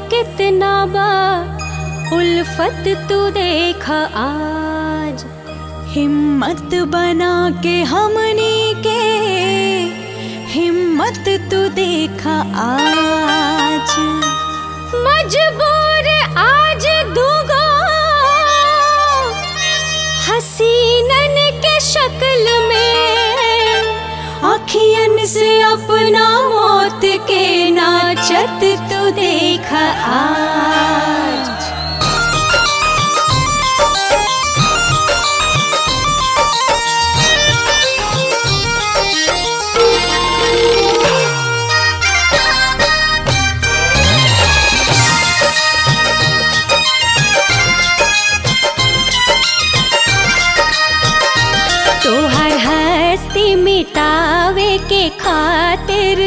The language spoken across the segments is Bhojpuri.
कितना बा उल्फत तू देख आज हिम्मत बना के हमनी के हिम्मत तू देखा आज मजबूर आज दूगो हसीनन के शक्ल में अखियन से अपना मौत के नाचत तू देखा आज तोहर हस्ती मिटावे के खातिर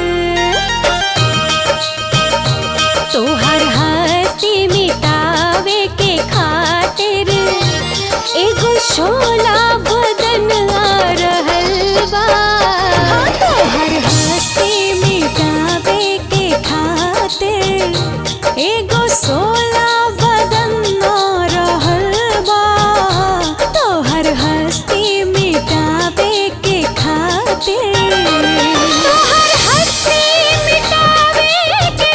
तोहर हस्ती मिटावे के खातिर एगो शोला बदन आ रहल बा तोहर हस्ती मिटावे के खातिर एगो सोला बदन आ रहल बा तोहर हस्ती मिटावे के खातिर तोहर हस्ती मिटावे के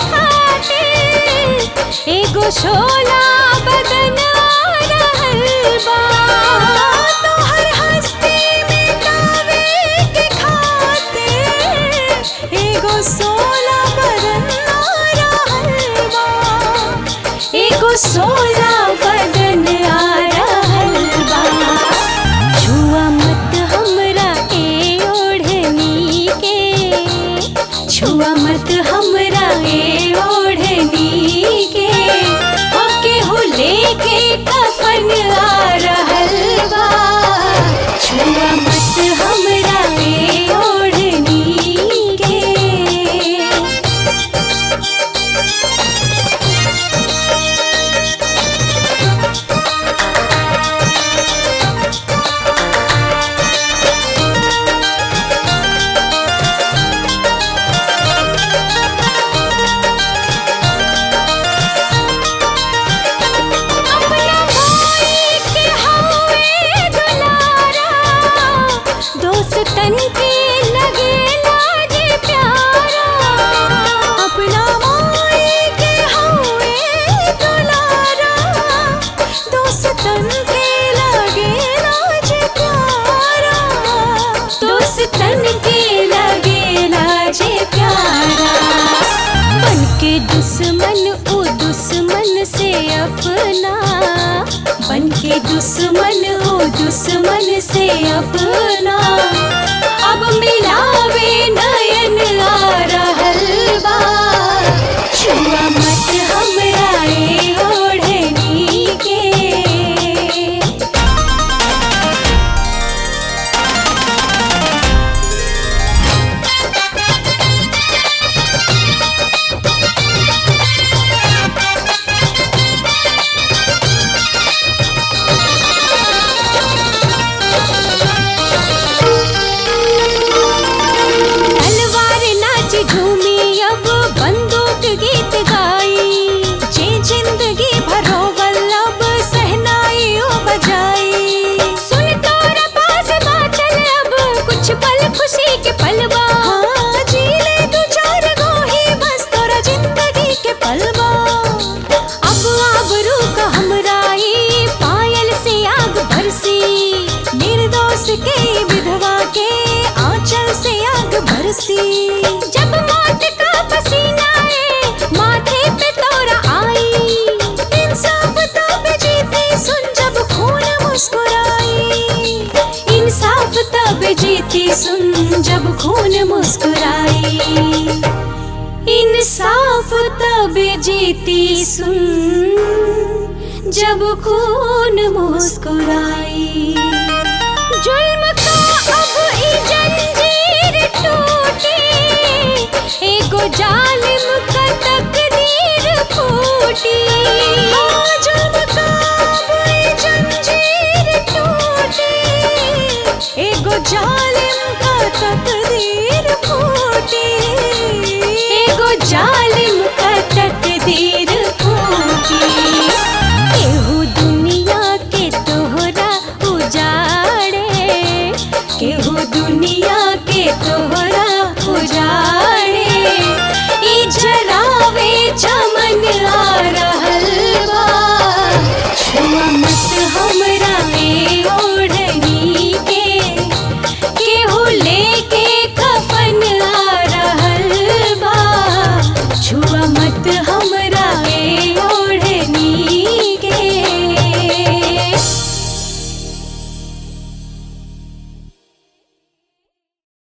खातिर एगो शोला बदन आ रहल बा तोहर हस्ती मिटावे के खातिर एगो सोला बदन आ रहल बा एगो सोला बदन आ रहल बा छुआ मत हमरा ए ओढ़नी के छुआ मत हमरा ए ओढ़नी के ओके हो लेके कफन आ रहल बा छुआ मत हमरा ए ओढ़नी के अपना भाई के हवे दुलारा दोस्तन के लगे लाजे प्यारा अपना माई के हवे दुलारा दोस्तन के लगे लाज प्यारा दोस्तन के लगे लाजे प्यारा बन के दुश्मन ओ दुश्मन से अपना बन के दुश्मन ओ दुश्मन से अपना अब मिलावे नयन आ रहल बा छुआ मत हमरा ए ओढ़नी के तलवार नाच झूमी अब बंदूक गीत गाई जे जिंदगी भरो वल्लभ सहनाई ओ बजाई सुन तोरा पास बाचल अब कुछ पल खुशी के पलवा हाँ जी ले तू चार गो ही बस तोरा जिंदगी के पलवा अब आबरू का हमराई पायल से आग बरसी निर्दोष के विधवा के आंचल से आग बरसी जब मौत का पसीना है माथे पे तोरा आई इंसाफ तब जीती सुन जब खून मुस्कुराई इंसाफ तब जीती सुन जब खून मुस्कुराई इंसाफ तब जीती सुन जब खून मुस्कुराई जुल्म का अब ई जंजीर टूटी एगो जालिम का तकदीर फूटी